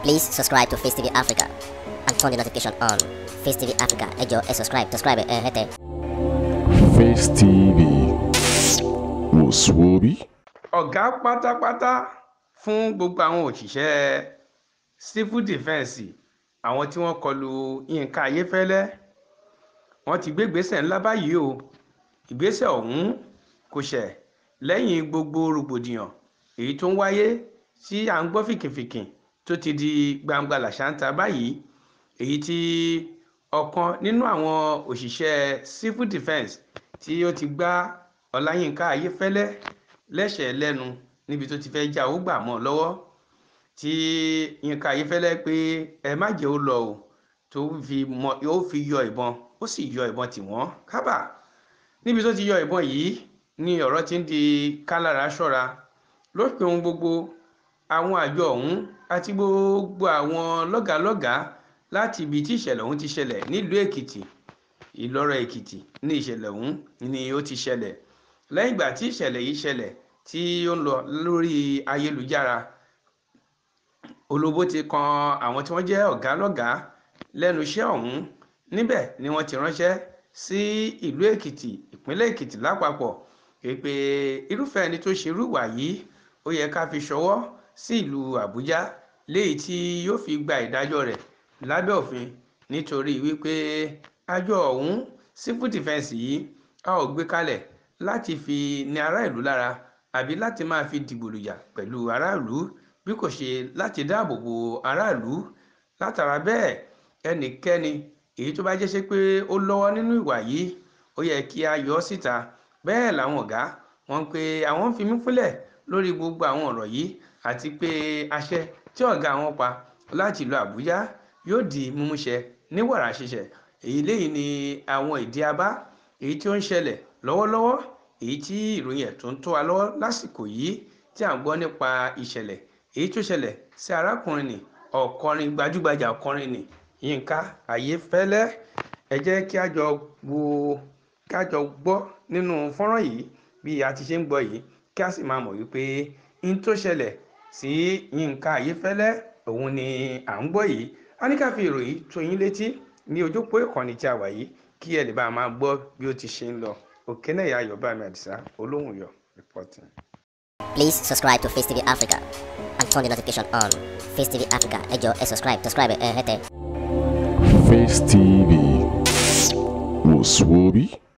Please subscribe to Face TV Africa and turn the notification on. Face TV Africa, ẹ jọ̀ọ́ ẹ subscribe, subscribe ẹ hẹ́tẹ̀. Face TV wò sùwòbí. ọ̀gá pátápátá fún gbogbo àwọn òṣìṣẹ́ civil defence àwọn tí wọ́n kọlu Yínká Ayéfẹ́lẹ́ wọ́n ti gbé ìgbésẹ̀ ńlá báyìí o ìgbésẹ̀ ọ̀hún kò ṣẹ̀ lẹ́yìn gbogbo rògbòdìyàn èyí tó ń wáyé tí à ń gbọ́ fìkìfìkì tó ti di gbangba làṣántà báyìí èyí tí ọ̀kan nínú àwọn òṣìṣẹ́ civil defence tí ó ti gbá Ọláyínká Ayéfẹ́lẹ́ lẹ́sẹ̀ lẹ́nu níbi tó ti fẹ́ já owó gbà mọ́ ọ lọ́wọ́ tí Yínká Ayéfẹ́lẹ́ pé ẹ má jẹ́ ó lọ o tó fi mọ ó fi yọ ìbọn ó sì yọ ìbọn tì wọ́n kábà níbi tó ti yọ ìbọn yìí ni ọ̀rọ̀ ti ń di kálára ṣọ́ra lópin ohun gbogbo àwọn àjọ ọ̀hún àti gbogbo àwọn lọ́gàálọ́gàá láti ibi tí ìṣẹ̀lẹ̀ ọ̀hún ti ṣẹlẹ̀ nílùú Èkìtì Ìlọ́rọ̀ Èkìtì ní ìṣẹ̀lẹ̀ ọ̀hún ni ó ti ṣẹlẹ̀ lẹ́yìn ìgbà tí ìṣẹ̀lẹ̀ yìí ṣẹlẹ̀ tí ó ń lọ lórí ayélujára olóbó ti kan àwọn tí wọ́n jẹ́ ọ̀gá lọ́gàá lẹ́nu iṣẹ́ ọ̀hún níbẹ̀ ni wọ́n ti ránṣẹ́ sí ìlú Èkìtì ìpínlẹ̀ Èkìtì lápapọ̀ pé irúfẹ́ ẹni tó ṣerú ìwà yìí ó yẹ ká fi ṣọwọ́ sí ìlú Àbújá léyìí tí yóò fi gba ìdájọ́ rẹ̀ lábẹ́ òfin nítorí wípé àjọ ọ̀hún civil defence yìí a ò gbé kalẹ̀ láti fi ní ará ìlú lára àbí láti máa fi dìgbòlùyà pẹ̀lú aráàlú bí kò ṣe láti dáàbò bo aráàlú látara bẹ́ẹ̀ ẹnikẹ́ni èyí tó bá jẹ́ ṣe pé ó lọ́wọ́ nínú ìwà yìí ó yẹ kí a yọ ọ́ síta bẹ́ẹ̀ làwọn ọ̀gá wọn pé àwọn ń fi mí fúnlẹ̀ lórí gbogbo àwọn ọ̀rọ̀ yìí àti pé àṣẹ tí ọ̀gá wọn pa láti ìlú Àbújá yóò di mímúṣẹ ní wàrà ṣiṣẹ èyí léyìí ni àwọn ìdí abá èyí tí ó ń ṣẹlẹ̀ lọ́wọ́lọ́wọ́ èyí tí ìròyìn ẹ̀ tó ń tó wa lọ́wọ́ lásìkò yìí tí à ń gbọ́ nípa ìṣẹ̀lẹ̀ èyí tó ṣẹlẹ̀ sí arákùnrin nì ọ̀kọrin gbajúgbajà ọ̀kọrin nì Yínká Ayéfẹ́lẹ́ ẹ jẹ́ kí a jọ wo kí a jọ gbọ́ nínú fọ́nrán yìí bí a ti ṣe ń gbọ́ yìí kí a sì máa mọ̀ wípé n tó ṣẹlẹ̀ sí Yínká Ayéfẹ́lẹ́ òun ni à ń gbọ́ yìí a ní ká fi ìròyìn tó yín létí ní ojúpọ̀ ìkànnì tí a wà yìí kí ẹ lè bá a máa gbọ́ bí ó ti ṣe ń lọ òkènèyà ayọ̀bámi àdìsá olóhùn yọ reporting. Please subscribe to Face TV Africa and turn the notification on. Face TV Africa, ẹ jọ̀ọ́ ẹ subscribe, subscribe ẹ hẹ́tẹ̀. Face TV wò sùwòbí.